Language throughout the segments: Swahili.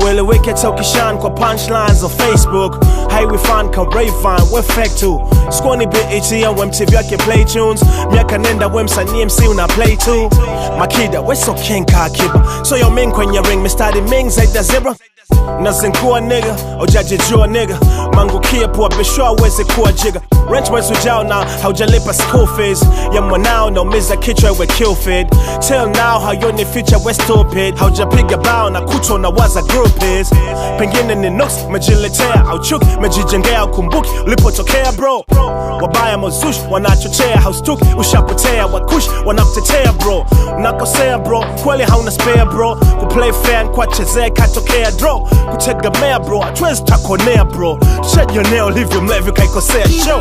ueleweke hata ukishan kwa punchlines za facebook highway fan ka Rayvan we fake tu squani BET au MTV yake play tunes miaka nenda we msanii MC una play tu makida we so king ka akiba so yo ming kwenye ring mistari ming zaidi ya zebra nazinkua nigga ujajijua nigga mangukie pua bishwa aweze kuwa jiga rent mwezi ujao na haujalipa school fees ya mwanao naumiza kichwa ewe killfed till now hayoni feature we stupid haujapiga bao na kutwa na waza group is pengine ni nooks mejiletea au chuki mejijengea ukumbuki ulipotokea bro wabaya mozush wanachochea haustuki ushapotea wakush wanakutetea bro unakosea bro kweli hauna spare bro kuplay fan kwachezea katokea draw kutegemea bro hatuwezi takonea bro tushajionea ulivyo mlevi kaikosea show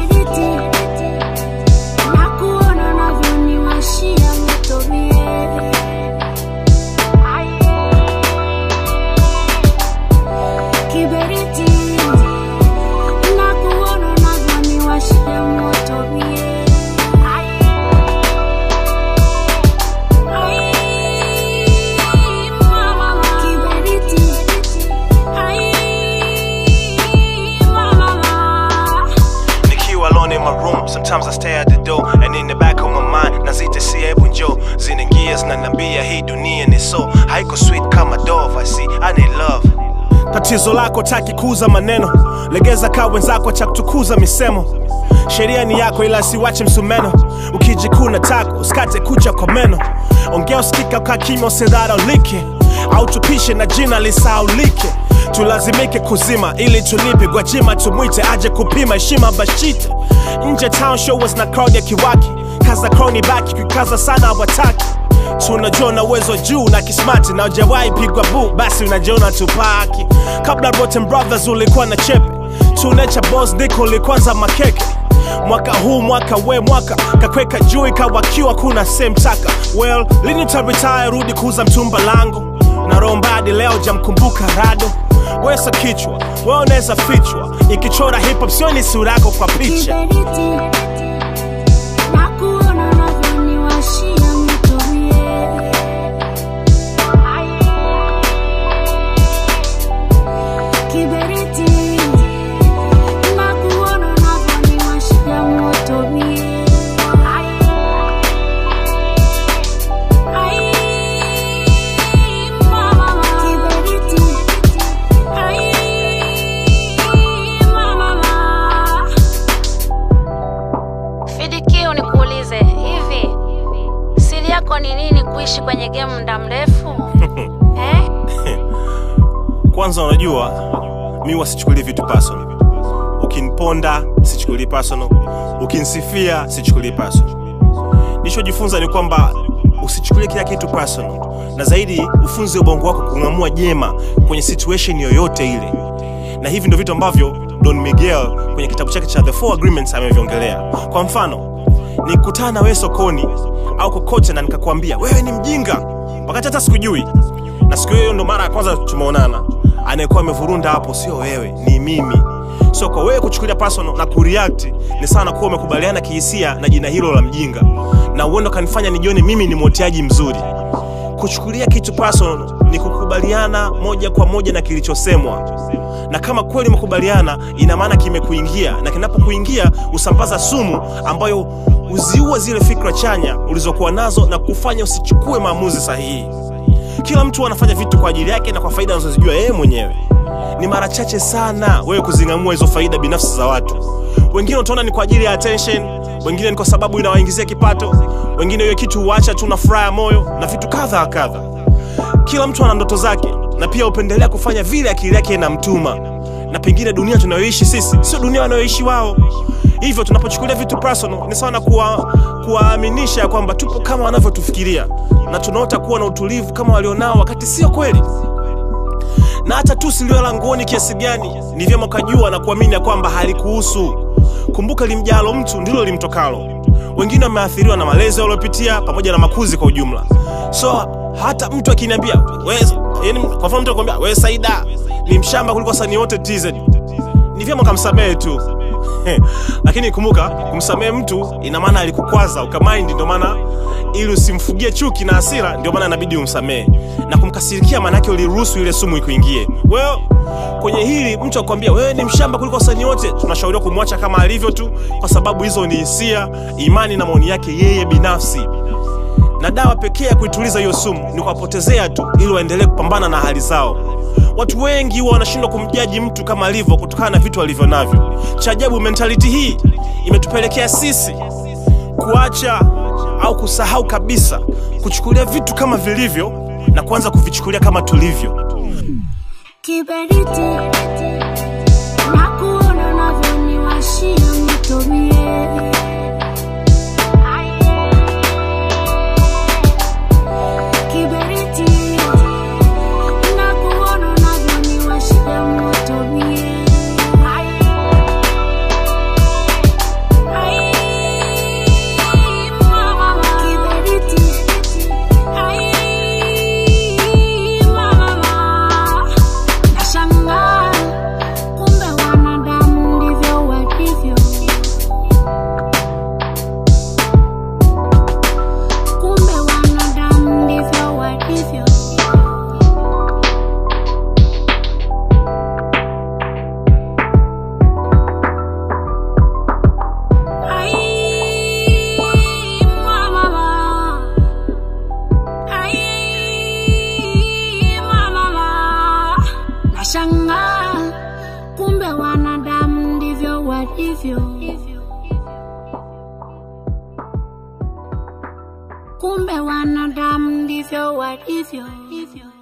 Nakuona unavyoniwashia moto mie. Kiberiti. Nakuona unavyoniwashia moto mie. Ai, mama. Kiberiti. Ai, mama. nikiwa alone in my room sometimes i stay at the door and in the back of my mind nazita si hebu njo zinaingia zinaniambia hii dunia ni so haiko sweet kama dove i see i need love tatizo lako taki kuuza maneno legeza kaa wenzako cha kutukuza misemo sheria ni yako ila siwache msumeno ukijikuna tako usikate kucha kwa meno ongea usikika ukaa kimya usidharaulike au tupishe na jina lisaulike tulazimike kuzima ili tulipe gwajima tumwite aje kupima heshima bashite nje town show was na crowd ya kiwaki kaza crowni baki kukaza sana hawataki tunajua na uwezo juu na kismati na ujawahi pigwa bu basi unajiona tupaki kabla Rotten Brothers ulikuwa na chepe tunecha boss ndiko ulikwanza makeke mwaka huu mwaka we mwaka kakweka juu ikawakiwa kuna semtaka well lini utaretire rudi kuuza mtumba langu na rombadi leo jamkumbuka rado wesa kichwa we unaweza fichwa ikichora hip hop sioni sura yako kwa picha Kiberiti. Nakuona unavyoniwashia moto mie. Kiberiti. Nakuona unavyoniwashia moto mie. Ai, mama. Kiberiti. Ai, mama. Fidikio, nikuulize hivi, siri yako ni nini kuishi kwenye game muda mrefu eh? kwanza unajua mi wasichukulie vitu personal ukiniponda sichukulii personal ukinisifia sichukulii personal nilichojifunza ni kwamba usichukulie kila kitu personal na zaidi ufunze ubongo wako kung'amua jema kwenye situation yoyote ile na hivi ndio vitu ambavyo don miguel kwenye kitabu chake cha the four agreements ameviongelea kwa mfano nikutana na wewe sokoni au kokote na nikakwambia wewe ni mjinga wakati hata sikujui na siku hiyo ndo mara ya kwanza tumeonana anayekuwa amevurunda hapo sio wewe ni mimi so kwa wewe kuchukulia personal na kureact ni sana kuwa umekubaliana kihisia na jina hilo la mjinga na uendo kanifanya nijione mimi ni mwoteaji mzuri kuchukulia kitu personal ni kukubaliana moja kwa moja na kilichosemwa na kama kweli umekubaliana ina maana kimekuingia na kinapokuingia usambaza sumu ambayo uziua zile fikra chanya ulizokuwa nazo na kufanya usichukue maamuzi sahihi kila mtu anafanya vitu kwa ajili yake na kwa faida anazozijua yeye mwenyewe ni mara chache sana wewe kuzing'amua hizo faida binafsi za watu wengine utaona ni kwa ajili ya attention wengine ni kwa sababu inawaingizia kipato wengine hiyo kitu huacha tu na furaha ya moyo na vitu kadha wa kadha kila mtu ana ndoto zake na pia hupendelea kufanya vile akili yake inamtuma na pengine dunia tunayoishi sisi sio dunia wanayoishi wao hivyo tunapochukulia vitu personal ni sawa na kuwa- kuwaaminisha ya kwamba tupo kama wanavyotufikiria na tunaota kuwa na utulivu kama walionao wakati sio kweli na hata tu silio langoni kiasi gani ni vyema ukajua na kuamini ya kwamba halikuhusu kumbuka limjalo mtu ndilo limtokalo wengine wameathiriwa na malezi waliopitia pamoja na makuzi kwa ujumla so hata mtu akiniambia "Wewe- yaani kwa mfano mtu akwambia wewe saida ni mshamba kuliko wasanii wote tz ni vyema kamsamehe tu lakini kumbuka kumsamehe mtu ina maana alikukwaza ukamaindi ndio maana ili usimfugie chuki na hasira ndio maana inabidi umsamehe na kumkasirikia maanake uliruhusu ile sumu ikuingie well, kwenye hili mtu akwambia wewe ni mshamba kuliko wasanii wote tunashauriwa kumwacha kama alivyo tu kwa sababu hizo ni hisia imani na maoni yake yeye binafsi na dawa pekee ya kuituliza hiyo sumu ni kuwapotezea tu ili waendelee kupambana na hali zao watu wengi huwa wanashindwa kumjaji mtu kama alivyo kutokana na vitu alivyo navyo cha ajabu mentality hii imetupelekea sisi kuacha au kusahau kabisa kuchukulia vitu kama vilivyo na kuanza kuvichukulia kama tulivyo kiberiti na kuona unavyoniwashia nitumie kiberiti na kuona unavyoniwashia moto mie Ai, mama, kiberiti. Ai, mama, nashangaa kumbe wanadamu ndivyo walivyo. Kumbe wanadamu ndivyo walivyo. Ai, mama. Ai, mama. Nashangaa kumbe wanadamu ndivyo walivyo. Kumbe wanadamu ndivyo walivyo.